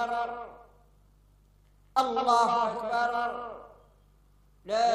الله أكبر لا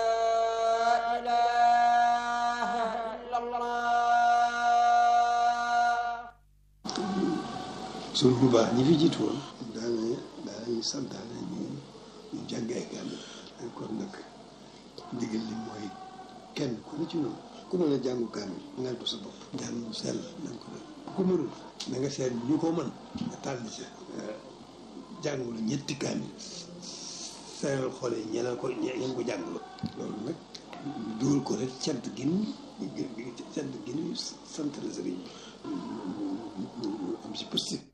إله إلا الله suñ bu baax ñi fi jiitu woon daana daanañu santaane ñu ñu jàng ay kaamil kon nag ndigal li mooy kenn ku ne ci noonu ku mën a jàngu kaamil ngal ko sa bopp jàng mu sell na nga ko def ku mënul na nga seet ñu ko mën nga tànn ci jàngul ñetti kaamil seeral xoole ñeneen ko ñeen ko jàngul loolu nag dugal ko rek cant gin cant gin sant la sëriñ bi am si positif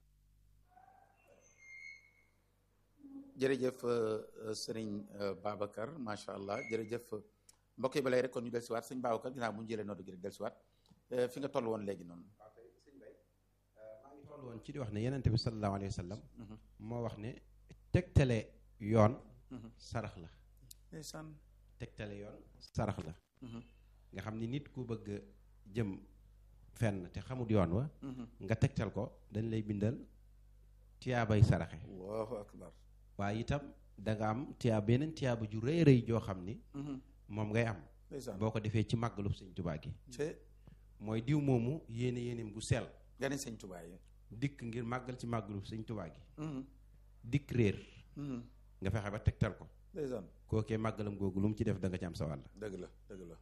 jërëjëf sëriñ Babacar macha allah jërëjëf mbokk yi ba lay rek kon ñu dellusiwaat sëñ Babacar ginnaaw bu ñu jëlee noddu gi rek dellusiwaat fi nga toll woon léegi noonu. maa ngi toll woon ci di wax ne yenente bi sallallahu alayhi wa sallam moo wax ne tegtale yoon sarax la ndeysaan tegtale yoon sarax la nga xam ni nit ku bëgg jëm fenn te xamut yoon wa nga tegtal ko dañ lay bindal tiyaabay saraxe allahu akbar waaye itam da nga am tiyaab beneen tiyaaba ju rëy rëy joo xam ni moom ngay am ndeysaan boo ko defee ci màggalu sëñ Tubaa gi te mooy diw moomu yéene yéeneem gu sell gani sëñ Tuubaa yi dikk ngir màggal ci màggalu sëñ Tubaa gi dikk réer nga fexe ba tegtal ko ndeysaan kookee màggalam googu lu mu ci def da nga ci am sa wàll dëgg la dëgg la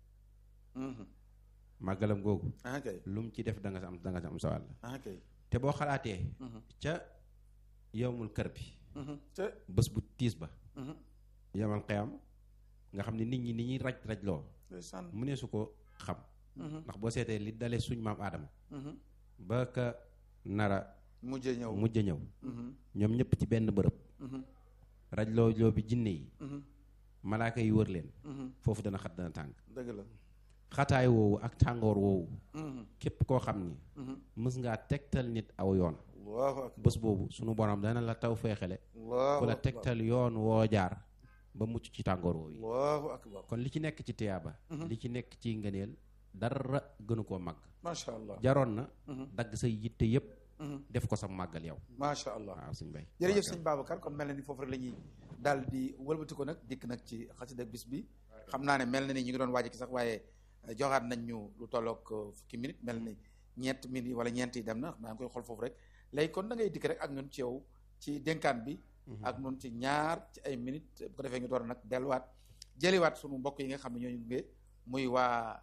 màggalam googu ah kay lu mu ci def da nga am da nga ci am sa wàll ah kay te boo xalaatee ca yowmul kër bi te bés bu tiis ba yamal xeyam nga xam ne nit ñi ni ñuy raj raj loo ndeysaan mu ne su ko xam ndax boo seetee li dale suñ maam aadama ba ka nara mujjee ñëw mujj a ñëw ñoom ñëpp ci benn bërëb raj loo loo bi jinne yi malaaka yi wër leen foofu dana xat dana tàng dëgg la xataay woowu ak tàngoor woowu képp koo xam ni mës ngaa tegtal nit aw yoon allahu akbar bés boobu sunu borom dana la taw feexele allahu ku la akbar tegtal yoon woo jaar ba mucc ci tàngoor woowu yi allahu akbar kon li ci nekk ci tiyaaba li ci nekk ci ngëneel dara gënu koo màgg macha allah jaroon na dagg say yitte yépp def ko sa màggal yow macha allah waaw suñ bay jërëjëf sëñ Babacar kon mel na ni foofu rek la ñuy daal di wëlbati ko nag dikk nag ci xasida bis bi xam naa ne mel na ni ñu ngi doon waaj ki sax waaye joxaat nañ ñu lu tolloog fukki minute mel ni ñeent minute wala ñeent yi dem na maa ngi koy xool foofu rek léegi kon da ngay dikk rek ak ñun ci yow ci dénkaan bi ak ñun ci ñaar ci ay minute bu ko defee ñu door a nag delluwaat jëliwaat sunu mbokk yi nga xam ne ñooñu gunge muy waa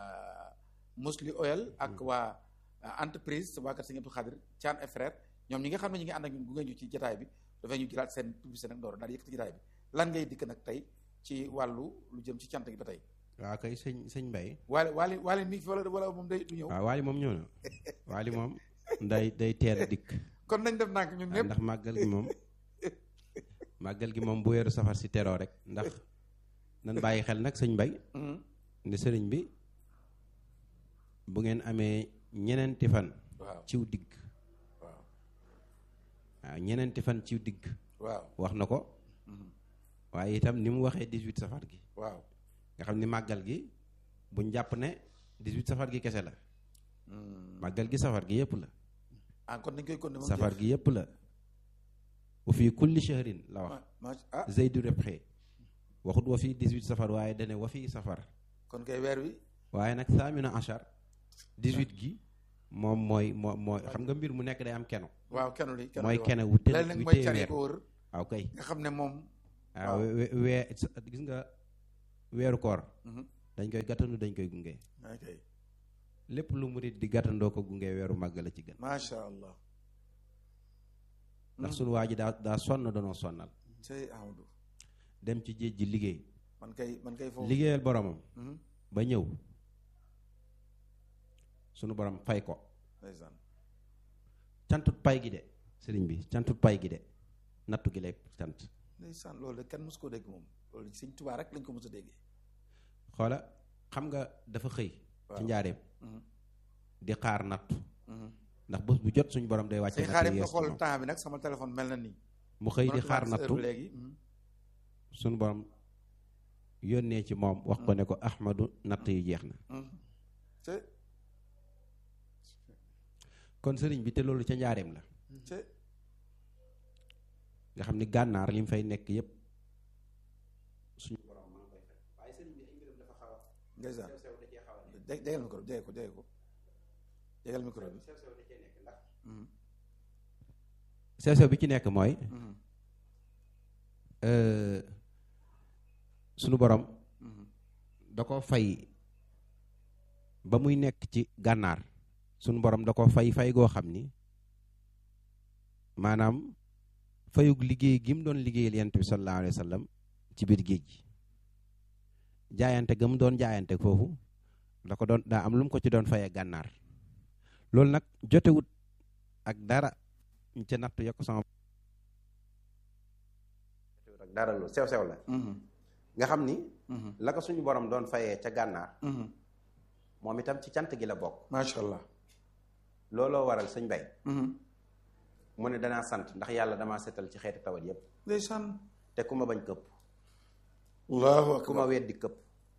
Musli Oil ak waa entreprise waa kër Sëñ Abdou Khadir Thian et frère ñoom ñi nga xam ne ñi ngi ànd ak ñun gunge ñu ci jotaay bi dafay ñu jëlaat seen publicité nag door daal di yëkkati jotaay bi lan ngay dikk nag tey ci wàllu lu jëm ci cant gi ba tey waaw kay sëñ sëñ Mbay waale waale waale mi ngi fi wala wala moom day du ñëw waaw waali moom ñëw na waali moom day day teel a dikk kon nañ def nànk ñun ñëpp ndax màggal gi moom màggal gi moom bu weeru safar si teroo rek ndax nan bàyyi xel nag sëñ Mbay ne sëriñ bi bu ngeen amee ñeneenti fan waaw ciw digg waaw waaw ñeneenti fan ciw digg waaw wax na ko waaye itam ni mu waxee 18 safar gi waaw nga xam ni màggal gi buñ jàpp ne 18 safar gi kese la màggal gi safar gi yépp la ah kon dañ koy kon moom safar gi yépp la wa fii kulli shahrin la wax ma ah zeydu rebxe waxut wa fii 18 safar waaye dane wa fii safar kon kay weer wi waaye nag saamina achar 18 gi moom mooy moo mooy xam nga mbir mu nekk day am keno waaw kenn li kenn mooy li kene wu te léeg nag wu mooy tee can yi weer ko wër waaw kay nga xam ne moom waaw we- wee gis nga weeru koor dañ koy gàttandu dañ koy gunge ok lépp lu murit di gàttandoo ko gunge weeru màgg la ci gën macha allah ndax sunu waa ji daa daa sonn danoo sonnal cey Amadou dem ci géej gi liggéey man kay man kay foofu liggéeyal boromam Mhm. ba ñëw sunu borom fay ko ndeysaan cantut pay gi de sëriñ bi cantut pay gi de nattu gi lay cant ndeysaan loolu de kenn mosu koo dégg moom loolu sëñ Tuubaa rek lañ ko mos a déggee xoola xam nga dafa xëy ci Waaw. njaareem Mhm. di xaar nattu Mhm. ndax bés bu jot suñu borom day wàcce sëñ nattu xaarim nga yees ci xool moom. temps bi nag sama téléphone mel na nii mu xëy di Mënatu xaar maa gis heure nattu bi léegi Mhm. suñu borom yónnee ci moom wax ko ne ko ahmadu natt yi jeex na Mhm. te kon sëriñ bi te loolu ca njaareem la te nga xam ni gànnaar li mu fay nekk yépp suñu borom maa ngi koy fekk waaye sëriñ bi ay mbiram dafa xaw a ndeysaan sew sew da cee xaw a nekk jé- jégal micro bi jege ko jege ko jégal micro bi sew sew da cee nekk ndax Mhm. sew sew bi ci nekk mooy Mhm. euh, suñu borom Mhm. da ko fay ba muy nekk ci gànnaar suñu borom da ko fay fay goo xam ni maanaam fayug liggéey gi mu doon liggéeyal yent bi sallallahu alayhi wa sallam ci biir géej gi jaayante ga mu doon jaayante foofu da ko doon daa am lu mu ko ci doon fayee gànnaar loolu nag jotewut ak dara ñu ca natt yokk sama jotewut ak dara loolu sew sew la Mhm. nga xam ni Mhm. la ko suñu borom doon fayee ca gànnaar Mhm. moom itam ci cant gi la bokk macha allah looloo waral sëñ bay Mhm. mu ne danaa sant ndax yàlla damaa setal ci xeeti tawat yépp ndeysaan te ku ma bañ këpp allahu ku ma akbar weddi këpp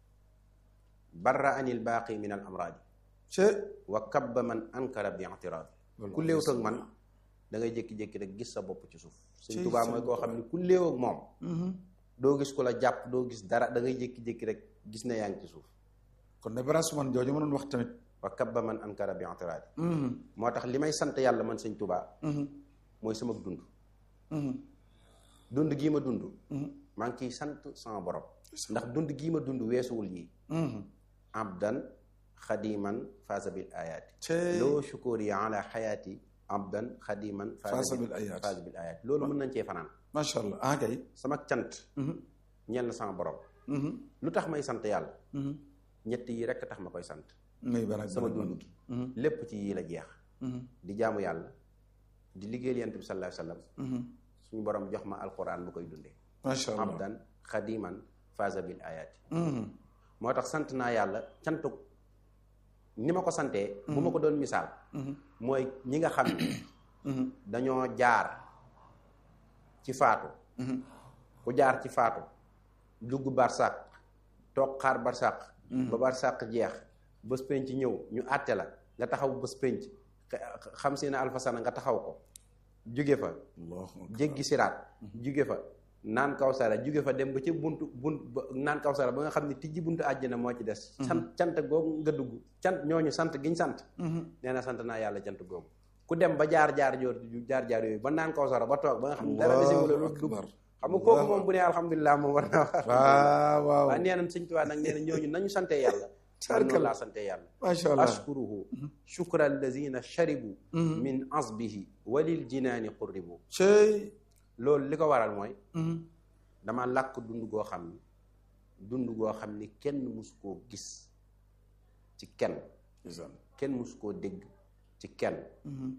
barra anil baaqi min al amraadi ce wa kabba man ankara bi i'tiraadi loolu ku léewut ak man da ngay jékki-jékki rek gis sa bopp ci suuf Ci sëñ Tuubaa sa mooy koo xam ne ku léew ak moom Mhm. doo gis ku la jàpp doo gis dara da ngay jékki-jékki rek gis ne yaa ngi ci suuf kon de branche man jooju ma doon wax tamit wa kabba man ankara bi i'tiraadi Mhm. moo tax li may sant yàlla man sëñ Tuubaa Mhm. mooy sama dund Mhm. dund gii ma dund Mhm. maa ngi ciy sant sama borom ndax dund gii ma dund weesuwul yi Mhm. abdan xadiman faasa bil ayaati ce loo shukuri ala xayaati abdan xadiman Faasa bil ayaati. faasa bil ayaati loolu mën nañ cee fanaan macha allah ah kay sama cant Mhm. ñeel na sama borom Mhm. lu tax may sant yàlla Mhm. ñett yi rekk tax ma koy sant muy ban ak sama ban ak dund gi ban. Mhm. lépp ci yii la jeex Mhm. di jaamu yàlla di liggéeyal yonent bi sallallahu alayhi wa sallam Mhm. suñu borom jox ma alquran bu koy dundee macha allah abdan xadiman faasa bil ayaati Mhm. moo tax sant naa yàlla cantu ni ma ko santee bu ma ko doon misaal Mhm. mooy ñi nga xam ne Mhm. dañoo jaar ci faatu Mhm. ku jaar ci faatu dugg barsàq toog xaar barsàq ba barsàq jeex bés penc ñëw ñu àtte la nga taxaw bés penc xe- xam si ne alfasana nga taxaw ko jóge fa allahu akbar. jéggi siraat jóge fa naan kawsara jóge fa dem ba ci buntu bunt ba naan kawsara ba nga xam ne tijji buntu àjjana moo ci des sant cant googu nga dugg cant ñooñu sant giñ sant Mhm. nee na sant naa yàlla cant googu ku dem ba jaar jaar joor jaar jaar yooyu ba naan kawsara ba toog ba nga xam ne dara desi wala lu Allahu dugg akbar. xam nga kooku moom bu ne alhamdulilah moom war naa wax waaw waaw waaye nee na sëñ Tuubaa nag nee na ñooñu nañu sante yàlla man noonu laa sante yàlla macha allah ashkuruhu shukra allazina sharibu min asbihi walil jinaani qurribu cey loolu li ko waral mooy Mhm. dama làkk dund goo xam ni dund goo xam ni kenn musu koo gis ci kenn ndeysaan. kenn musu koo dégg ci kenn Mhm.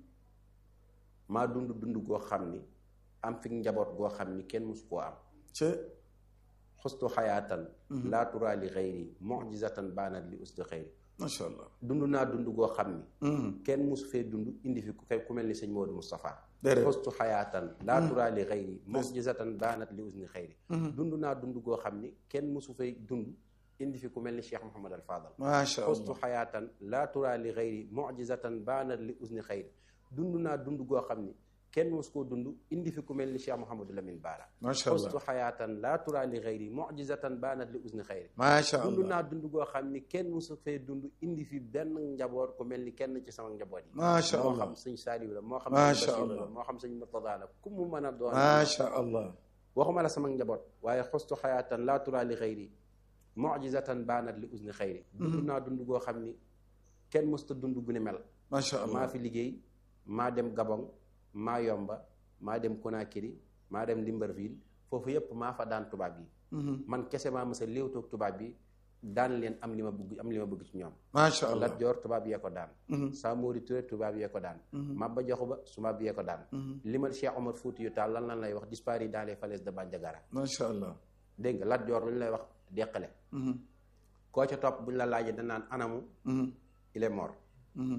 maa dund dund goo xam ni am fi njaboot goo xam ni kenn musu koo am ce xustu xayaatan laa turaa li xayri mujizatan baanat li usdi xayri macha allah dund naa dund goo xam ni Mhm. kenn musu fee dund indi fi ku ku mel ni sëñ Modou Moustapha déedéet xustu xayaatan laa turaa li xayri mujizatan baanat li usdi xayri dund naa dund goo xam ni kenn musu fee dund indi fi ku mel ni Cheikh Mouhamad al Fadal macha xustu allah xayaatan laa turaa li xayri mujizatan baanat li usni xayri dund naa dund goo xam ni kenn musu koo dund indi fi ku mel ni Cheikh Mouhamadou Lamine Baara macha xustu allah xayaatan laa turaa li xayri mujizatan baanat li usni xayri macha dund allah naa dund goo xam ni kenn musu fee dund indi fi benn njaboot ku mel ni kenn ci sama njaboot yi macha moo allah xam sëñ Saaliw la moo xam Macha sëñ Basiru Allah. la moo xam sëñ Murtada la ku mu mën a doon macha allah waxuma la sama njaboot waaye xustu xayaatan laa turaa li xayri mujizatan baanat li usni xayri dund naa dund goo xam ni kenn musta dund gu ni mel macha allah maa fi liggéey maa dem Gabon maa yomba maa dem Conakry maa dem Libreville foofu yépp maa fa daan tubaab yi Mhm. man kese maa mës a léewtoog tubaab bi daan leen am li ma bëgg am li ma bëgg ci ñoom macha allah Lat Joor tubaab yee ko daan Mhm. Samori Touré tubaab yee ko daan Mhm. Maba Jaxu Ba tubaab yee ko daan Mhm. limal Cheikh Omar Fouti yu taal lan lan lay wax disparu dans les falaises de Bandiagara macha allah dégg nga Lat Joor lu ñu lay wax deqale Mhm. koo ca topp bu ñu la laajee danaan anamu Mhm. il est mort Mhm.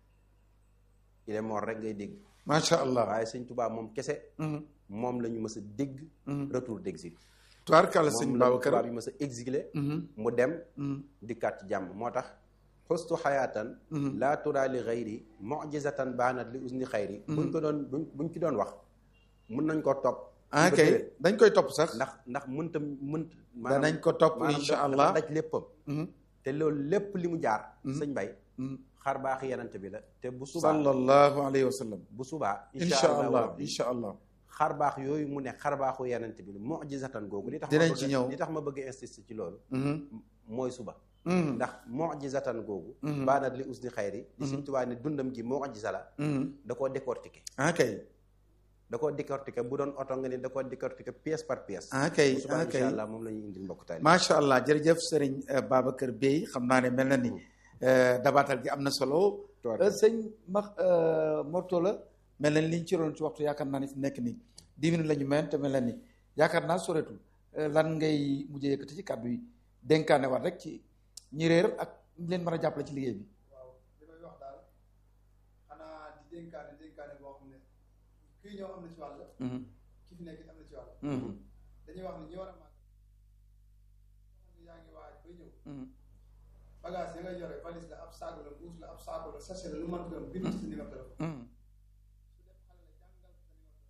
il est mort rek ngay dégg macha allah waaye sëñ tubaab moom kese Mhm. moom la ñu mës a dégg Mhm. retour d'exil tubaarkàlla sëñ moom la ñu Babacar tubaab yi mës a exilé Mhm. mu dem Mhm. dikkaat ci jàmm moo tax xustu xayaatan laa turaa li xayri mujizatan baanat li usni xayri buñ ko doon buñ buñ ci doon wax mun nañ ko topp ah kay dañ koy topp sax ndax ndax mënta mënt danañ ko topp maanaam incha dafa allah daj léppam Mhm. te loolu lépp li mu jaar Mhm. sëñ bay Mhm. xar baax yenante bi la te bu subaa sallallahu alayhi wa sallam bu subaa incha allah rabbi incha allah xar baax yooyu mu ne xar baaxu yenante bi la mujizatan googu li tax Dinañ ma ci bëgg- ñëw. li tax ma bëgg insister ci loolu Mhm. mooy suba Mhm. ndax mujizatan googu Mhm. baanat li usni xayri di Sëñ Tuubaa ne dundam gi mujiza la Mhm. da koo décortiquer ah kay da koo décortiquer bu doon oto nga ni da koo décortiquer pièce par pièce ah kay bu subaa ah kay incha allah moom la ñuy indil mbokk taali macha allah jërëjëf sëriñ euh, Babacar Bey xam naa ne mel na ni euh, dabaatal gi am na solo Euh, sëñ ma Morto la mel na ni liñ ci roon ci waxtu yaakaar naa ni fi mu nekk nii dix minutes la ñu meen te mel na ni yaakaar naa soreetul Euh, lan ngay mujjee yëkkati ci kàddu yi dénkaane waat rek ci ñi réer ak ñi leen mën a jàppale ci liggéey bi waaw li may wax daal xanaa di dénkaane dénkaane boo xam ne kii ñëw am na ci wàll Mhm. ki fi nekk am na ci wàll Mhm. dañuy wax ne ñi war a màgg xam ne yaa ngi waaj ba ñëw Mhm. bagage yi nga yore valise la ab saaku la mbuus la ab saaku la sachet la lu mën doon bind ci sa numéro téléphone Mhm. su def xale la jàngal ko sa numéro téléphone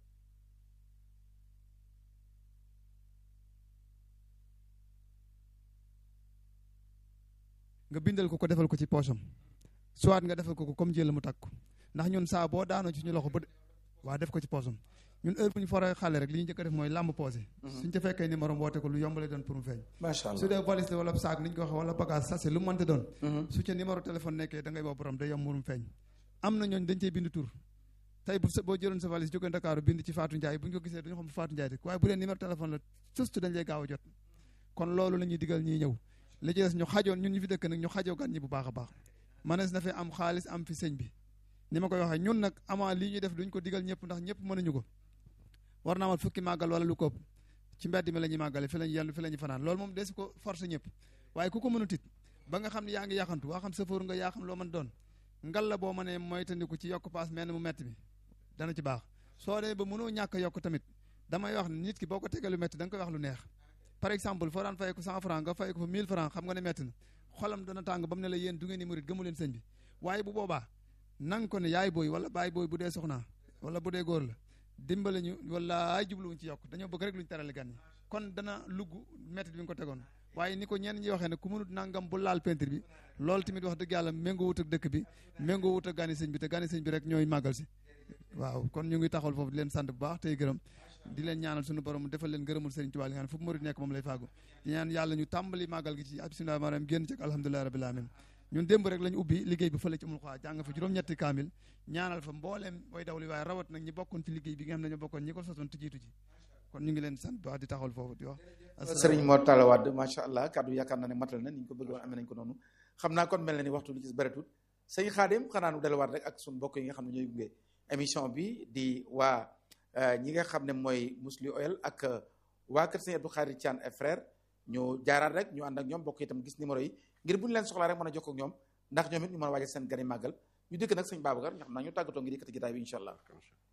nga bindal ko ko defal ko ci poosam soit nga defal ko ko comme jël mu takk ko ndax ñun saa boo daanoo ci suñu loxo ba waa def ko ci poosam ñun heure bu ñu foree xale rek li ñu njëkk a def mooy làmb poosé suñ ca fekkee numéro woote ko lu yombale doon pour mu feeñ macha su allah dee valise la wala saak ni ñu ko waxee wala bagage sachet lu mu mënte doon Mhm. su ca numéro téléphone nekkee da ngay woo borom day yomb mu feeñ am na ñooñ dañ cey bind tur tey bu sa boo jëloon sa valise jógee Dakar bind ci Fatou Ndiaye bu ñu ko gisee duñu xam bu Fatou Ndiaye rek waaye bu dee numéro téléphone la surtout dañ lay gaaw a jot kon loolu la ñuy digal ñiy ñëw li ci des ñu xajoon ñun ñu fi dëkk nag ñu xajoo gan ñi bu baax a baax manees na fi am xaalis am fi sëñ bi ni ma koy waxee ñun nag amaa lii ñuy def duñ ko digal ñëpp ndax ñëpp mënuñu ko war naa mat fukki màggal wala lu ko ëpp ci mbedd mi la ñuy màggale fi lañu yenn fi la ñuy fanaan loolu moom desu ko forcé ñëpp waaye ku ko mënut it ba nga xam ne yaa ngi yaxantu waa xam sëfoor nga yaa xam loo mën doon ngal la boo mënee moytandiku ci yokk paas mel ni mu metti bi dana ci baax soo dee ba mënoo ñàkk a yokk tamit damay wax ne nit ki boo ko tegee lu metti da nga koy wax lu neex par exemple foo daan fay ko cent franc nga fay ko fa mille franc xam nga ne metti na xolam dana tàng ba mu ne la yéen du ngeen ni murit gëmu leen sëñ bi waaye bu boobaa nang ko ne yaay booy wala baay booy bu dee soxnaa wala bu dee góor la dimbale ñu wala ay jubluwuñ ci yokk dañoo bëgg rek luñ terale gan ñi kon dana lugg métti bi nga ko tegoon waaye ni ko ñenn ñi waxee ne ku mënut nangam bu laal peinture bi loolu tamit wax dëgg yàlla méngoo wut ak dëkk bi méngoo wut ak gani sëñ bi te gani sëñ bi rek ñooy màggal si waaw kon ñu ngi taxawal foofu di leen sant bu baax tey gërëm di leen ñaanal suñu borom defal leen gërëmul Sëriñ Tuubaa li nga xam ne fu murid nekk moom lay faagu di ñaan yàlla ñu tàmbali màggal gi ci bismillah maanaam génn ci ak alhamdulillahi rabbil alamin ñun démb rek lañu ubbi liggéey bi fële ci umul xaa jàng fa juróom-ñetti kaamil ñaanal fa mbooleem way dawli waaye rawat nag ñi bokkoon ci liggéey bi nga xam ne ñoo bokkoon ñi ko sosoon te jiitu ji kon ñu ngi leen sant bu baax di taxawal foofu di wax sëriñ Mor Talla Wade macha allah kàddu yaakaar naa ne matal na ni ñu ko bëgg woon amee nañ ko noonu xam naa kon mel na ni waxtu li ci bëreetut sëñ Xaadim xanaa nu delluwaat rek ak suñu mbokk yi nga xam ne ñooy gunge émission bi di waa ñi nga xam ne mooy Mously Oil ak waa kër sëñ Abdou Khadir Thian et frère ñu jaaraat rek ñu ànd ak ñoom bokk itam gis numéro yi ngir bu ñu leen soxlaa rek mën a jokkoo ak ñoom ndax ñoom it ñu mën a waajal seen gani màggal ñu dëkk nag sëñ Babacar ñu xam naa ñu tàggatoo ngir yëkkati gitaay bi incha allah